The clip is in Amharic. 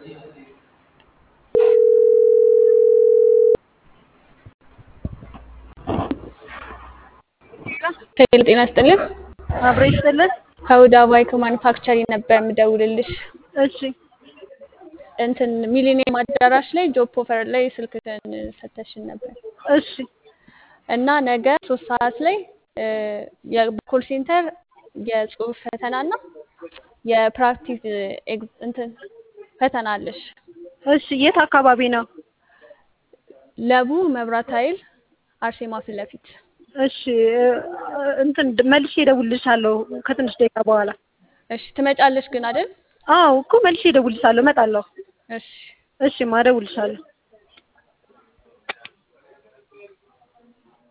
ሄሎ ጤና ይስጥልን። አብሮ ይስጥልን። ከሁዳ ባይክ ማኒፋክቸሪንግ ነበር የምደውልልሽ። እሺ እንትን ሚሊኒየም አዳራሽ ላይ ጆብ ኦፈር ላይ ስልክህን ሰተሽን ነበር እሺ እና ነገ ሶስት ሰዓት ላይ የኮል ሴንተር የጽሁፍ ፈተና እና የፕራክቲስ ኤግዝ- እንትን ፈተና አለሽ። እሺ የት አካባቢ ነው? ለቡ መብራት ኃይል አርሴማ ፊት ለፊት እሺ እ- እንትን መልሼ እደውልልሻለሁ ከትንሽ ደቂቃ በኋላ። እሺ ትመጫለሽ ግን አይደል? አዎ እኮ መልሼ እደውልልሻለሁ፣ እመጣለሁ። እሺ እሺ ማ እደውልልሻለሁ።